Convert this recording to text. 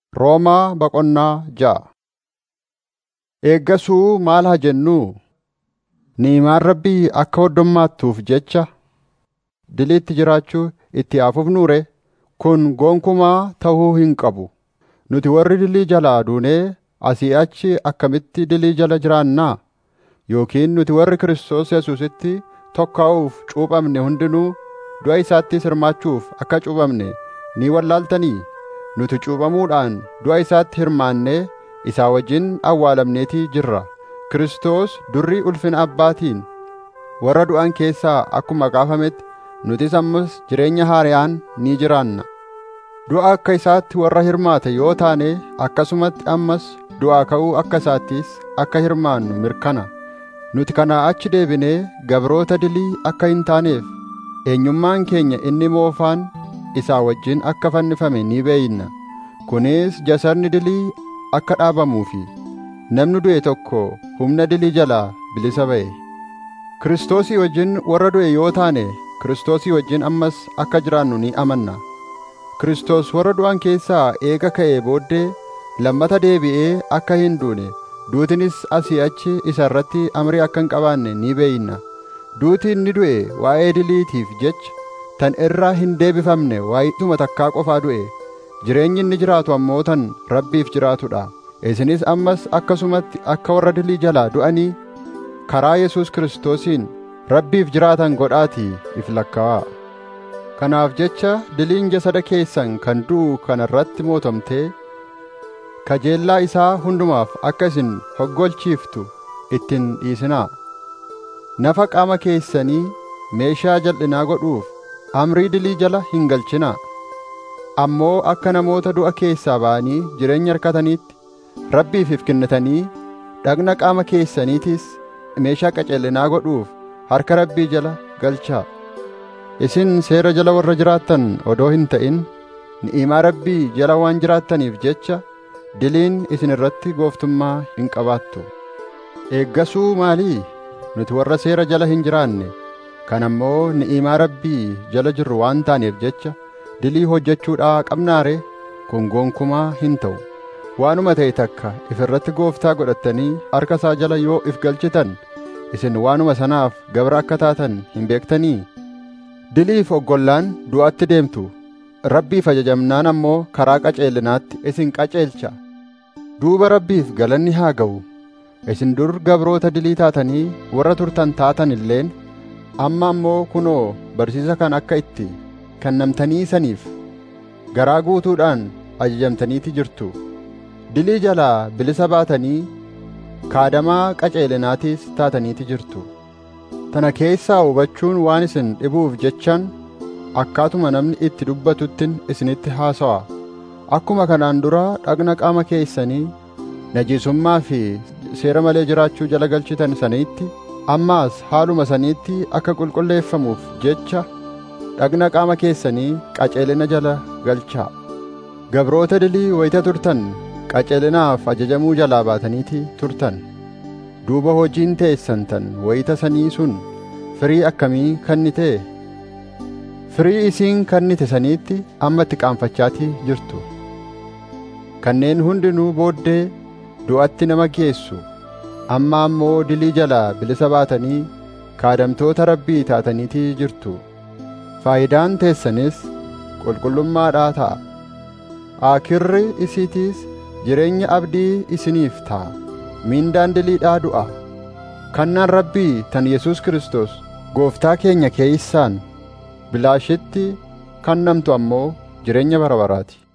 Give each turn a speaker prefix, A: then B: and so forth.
A: Roomaa Boqonnaa ja'a Eeggasuu maal haa jennuu? Ni'imaan Rabbii akka hoddommaattuuf jecha diliitti jiraachuu itti haa fufnuu ree? Kun gonkumaa ta'uu hin qabu. Nuti warri dilii jalaa duunee asii achi akkamitti dilii jala jiraannaa? Yookiin nuti warri Kiristoos Yesuusitti tokka'uuf cuuphamne hundinuu du'a isaattis hirmaachuuf akka cuuphamne ni wallaaltanii? Nuti cuuphamuudhaan du'a isaatti hirmaannee isaa wajjin awwaalamneetii jirra. Kiristoos durri ulfina Abbaatiin warra du'an keessaa akkuma kaafametti nutis ammas jireenya haaraan ni jiraanna. Du'a akka isaatti warra hirmaate yoo taane akkasumatti ammas du'aa ka'uu akka isaattis akka hirmaannu mirkana. Nuti kanaa achi deebinee gabroota dilii akka hin taaneef eenyummaan keenya inni moofaan isaa wajjin akka fannifame ni beeyna. Kunis jasarni dilii akka dhaabamuufi namni du'e tokko humna dilii jalaa bilisa ba'e. Kiristoosii wajjin warra du'e yoo taane Kiristoosii wajjin ammas akka jiraannu ni amanna. Kiristoos warra du'an keessaa eega ka'ee booddee lammata deebi'ee akka hin duune duutinis asii achi isa irratti amrii akka hin qabaanne ni beeyna. Duuti inni du'e waa'ee diliitiif jecha tan irraa hin deebifamne waa'ituma takkaa qofaa du'e. Jireenyi inni jiraatu ammoo tan Rabbiif jiraatudha. Isinis ammas akkasumatti akka warra dilii jalaa du'anii karaa Yesuus Kiristoosiin Rabbiif jiraatan godhaatii if lakkaa'aa. Kanaaf jecha diliin jasada keessan kan du'u kana irratti mootomtee kajeellaa isaa hundumaaf akka isin hoggolchiiftu ittiin dhiisinaa. Nafa qaama keessanii meeshaa jal'inaa godhuuf amrii dilii jala hin galchinaa. Ammoo akka namoota du'a keessaa ba'anii jireenya harkataniitti Rabbiif if kennitanii dhagna qaama keessaniitis meeshaa qaceellinaa godhuuf harka Rabbii jala galchaa. Isin seera jala warra jiraattan odoo hin ta'in ni'imaa Rabbii jala waan jiraattaniif jecha diliin isin irratti gooftummaa hin qabaattu. Eeggasuu maalii? Nuti warra seera jala hin jiraanne kan ammoo ni'imaa Rabbii jala jirru waan taaneef jecha dilii hojjechuudhaa qabnaare kun gonkumaa hin ta'u. Waanuma ta'e takka if irratti gooftaa godhattanii harka isaa jala yoo if galchitan isin waanuma sanaaf gabra akka taatan hin beektanii? Diliif oggollaan du'atti deemtu. Rabbiif ajajamnaan ammoo karaa qaceelinaatti isin qaceelcha. Duuba Rabbiif galanni haa ga'u. Isin dur gabroota dilii taatanii warra turtan taatan illeen amma ammoo kunoo barsiisa kan akka itti kennamtanii saniif garaa guutuudhaan ajajamtaniiti jirtu. Dilii jalaa bilisa baatanii kaadamaa qaceelinaatiis taataniiti jirtu. Tana keessaa hubachuun waan isin dhibuuf jechaan akkaatuma namni itti dubbatuttin isinitti haasawa. Akkuma kanaan dura dhagna qaama keessanii najisummaa fi seera malee jiraachuu jala galchitan saniitti ammaas haaluma saniitti akka qulqulleeffamuuf jecha dhagna qaama keessanii qaceelina jala galchaa. Gabroota dilii wayita turtan qaceelinaaf ajajamuu jalaa baataniiti turtan. duuba hojiin teessan tan wayita sanii sun firii akkamii kennite firii isiin kennite saniitti amma itti qaanfachaatii jirtu kanneen hundinuu booddee du'atti nama geessu amma ammoo dilii jalaa bilisa baatanii kaadamtoota rabbii taataniitii jirtu faayidaan teessanis qulqullummaadhaa ta'a aakirri isiitiis jireenya abdii isiniif ta'a mindaan diliidhaa du'a kannaan rabbii tan Yesuus Kiristoos gooftaa keenya keeysaan bilaashitti kannamtu ammoo jireenya bara baraati